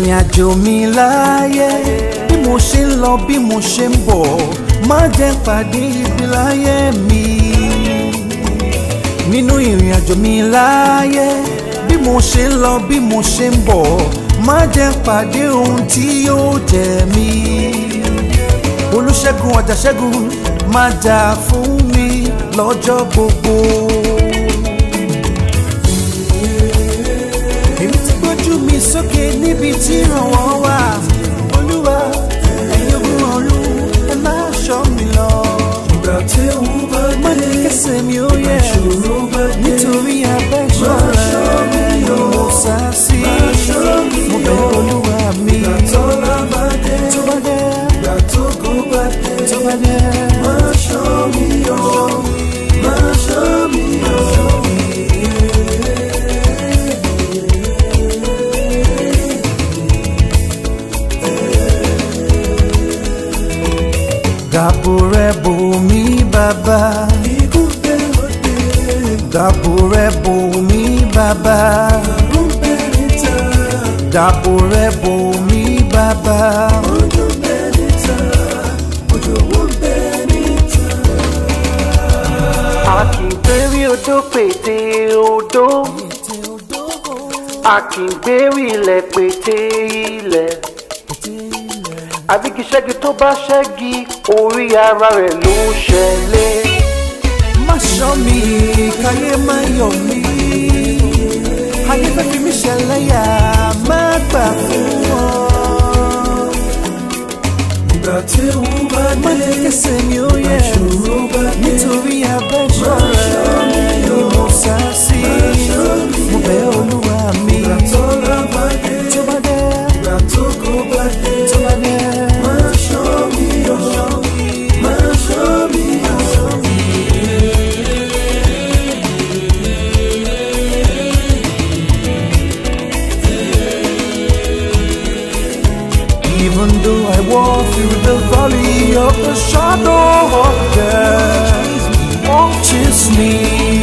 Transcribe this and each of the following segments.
ìrìn àjò mi láyé bí mo ṣe ń lọ bí mo ṣe ń bọ̀ má jẹ́ pàdé ibi láyé mi nínú ìrìn àjò mi láyé bí mo ṣe ń lọ bí mo ṣe ń bọ̀ má jẹ́ pàdé ohun tí yóò jẹ mí olùṣègùn àjàṣẹ́gun má jà fún mi lọ́jọ́ gbogbo. èmi ti gbójú mi sókè níbi tí ìrànwọ́ wà olúwa ẹ̀yin ogun ọ̀run ẹ má ṣọ́ mi lọ. ìgbà tí ewu bá má dé ní kẹsẹ̀ mi ó yẹ ìṣòro bá dé nítorí abẹ́ṣọ́ rẹ̀ ni mo sá sí mo bẹ̀ olúwa mi ìgbà tọ́lá bá dé tó bá dé ìgbà tó kó bá dé tó bá dé. má ṣọ́ mi yọ má ṣọ́ mi yọ. Dàbò rẹ̀ bò mí bàbá. ikú dé òde Dàbò rẹ̀ bò mí bàbá. àrùn bẹ́ẹ̀ níta Dàbò rẹ̀ bò mí bàbá. ojú bẹ́ẹ̀ níta ojú owó bẹ́ẹ̀ níta. a kì í gbérí odó pété odó a kì í gbérí ilẹ̀ pété ilẹ̀ àbíkí ṣẹ́gi tó bá ṣẹ́gi orí ara rẹ̀ ló ṣẹlẹ̀. Má ṣọ́ mi, káyé má yọ̀ mí. Ayé fẹ́ fi mí ṣẹlẹ́yà, má gbà fún wọn. ìgbà tí ewu bá Má dé ní kẹsẹ̀ mi ó yẹ. ìṣòro bá dé Nítorí abẹ́ṣọ́ rẹ̀ ni mo sá sí. Mo bẹ̀ olúwa mi. ìgbà tọ́lá bá dé Tó bá dé, ìgbà tó kó bá dé tó bá dé. má ṣọ́ mi yọ má ṣọ́ mi yọ. Even though I walk through the valley of the shadow of death, won't chase me.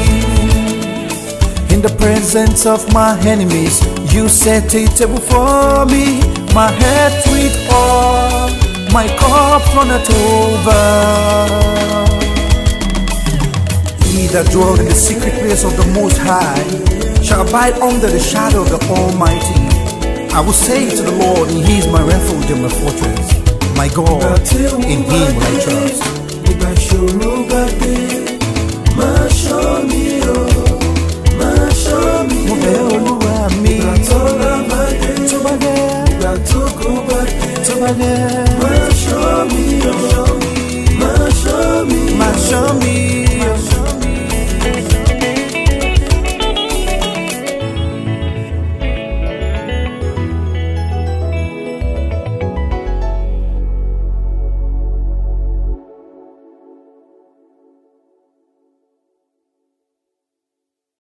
In the presence of my enemies, you set a table for me. My head with oil, my cup runneth over. He that dwell in the secret place of the Most High shall abide under the shadow of the Almighty. I will say to the Lord, He is my refuge and my fortress, my God, in Him will I trust. ìgbà ìṣòro bá dé má ṣọ́ mi yọ má ṣọ́ mi Mo yọ. bẹ̀ Olúwa mi, ìgbà tọ́lá bá dé tó bá dé, ìgbà tó kó bá dé tó bá dé, má ṣọ́ mi yọ má ṣọ́ mi yọ. máa ṣọ́ mi